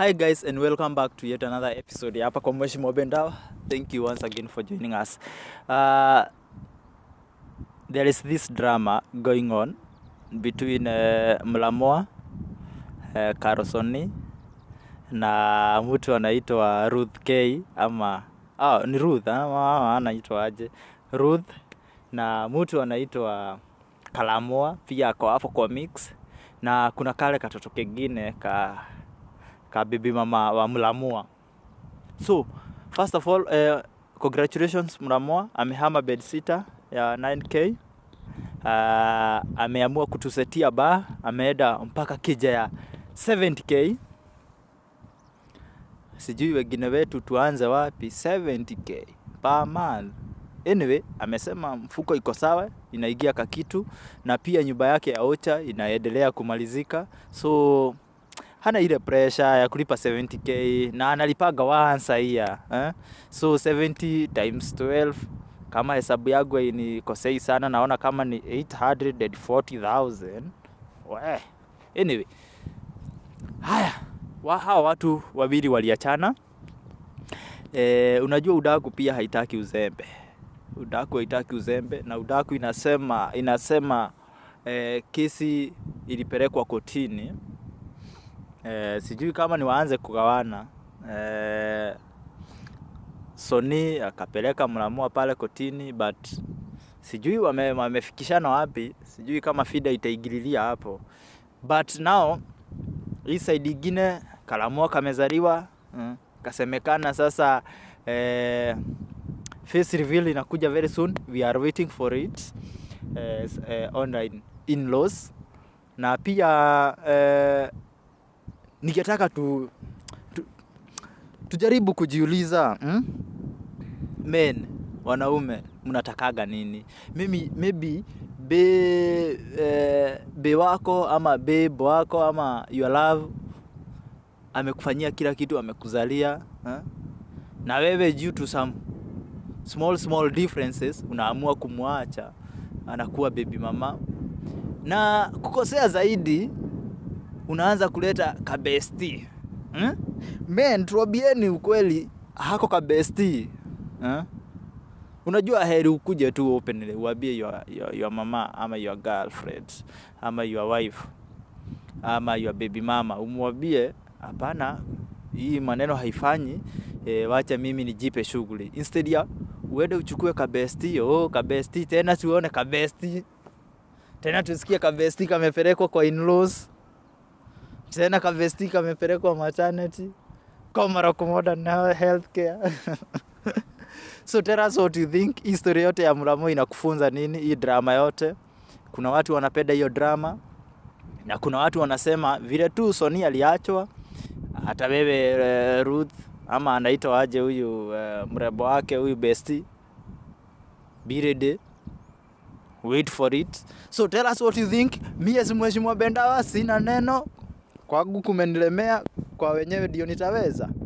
Hi guys and welcome back to yet another episode ya hapa kwa Mheshimiwa Bendawa. Thank you once again for joining us. Uh, there is this drama going on between uh, Mlamoa uh, Karosoni na mtu anaitwa Ruth K ama ah, ni Ruth ama anaitwa aje? Ruth na mtu anaitwa Kalamoa pia ako hapo kwa mix na kuna kale katoto kengine ka ka bibi mama wa Mlamua. So, first of all, uh, congratulations Mlamua, amehama bed sitter ya 9k. Uh, ameamua kutusetia ba, ameenda mpaka kija ya 70k. Sijui wengine wetu tuanze wapi 70k per month. Anyway, amesema mfuko iko sawa, inaingia kakitu na pia nyumba yake ya Ocha inaendelea kumalizika. So hana ile pressure ya kulipa 70k na analipaga once a year eh? So 70 times 12 kama hesabu yangu inikosei sana, naona kama ni 840,000. We. Anyway, haya wa, hawa watu wawili waliachana. E, unajua udaku pia haitaki uzembe. Udaku haitaki uzembe na udaku inasema inasema e, kesi ilipelekwa kotini Eh, sijui kama ni waanze kugawana eh, Sony akapeleka Mlamua pale kotini but sijui wame, wamefikishana wapi, sijui kama FIDA itaingililia hapo, but now hii side ingine Kalamua kamezaliwa mm, kasemekana sasa eh, face reveal inakuja very soon, we are waiting for it eh, s- eh, online in-laws na pia eh, ningetaka tu, tu tujaribu kujiuliza hmm? men wanaume mnatakaga nini mimi maybe be, eh, be wako ama babe wako ama your love amekufanyia kila kitu amekuzalia eh? na wewe due to some small small differences unaamua kumwacha anakuwa baby mama na kukosea zaidi unaanza kuleta kabesti hmm? men tuwabieni ukweli hako kabesti hmm? unajua heri ukuje tu openly uambie your, your, your mama ama your girlfriend ama your wife ama your baby mama umwambie hapana hii maneno haifanyi e, wacha mimi nijipe shughuli instead ya uende uchukue kabesti oh, kabesti tena tuone kabesti tena tusikie kabesti kamepelekwa kwa in-laws tena kavesti kamepelekwa maternity Komarock Modern Healthcare. so tell us what you think. Hii story yote ya Mlambo inakufunza nini? Hii drama yote, kuna watu wanapenda hiyo drama na kuna watu wanasema vile tu Sony aliachwa, hata wewe uh, Ruth ama anaitwa aje huyu uh, mrembo wake huyu besti Birede wait for it so tell us what you think mi as mheshimiwa bendawa sina neno kwangu kumenilemea kwa wenyewe ndio nitaweza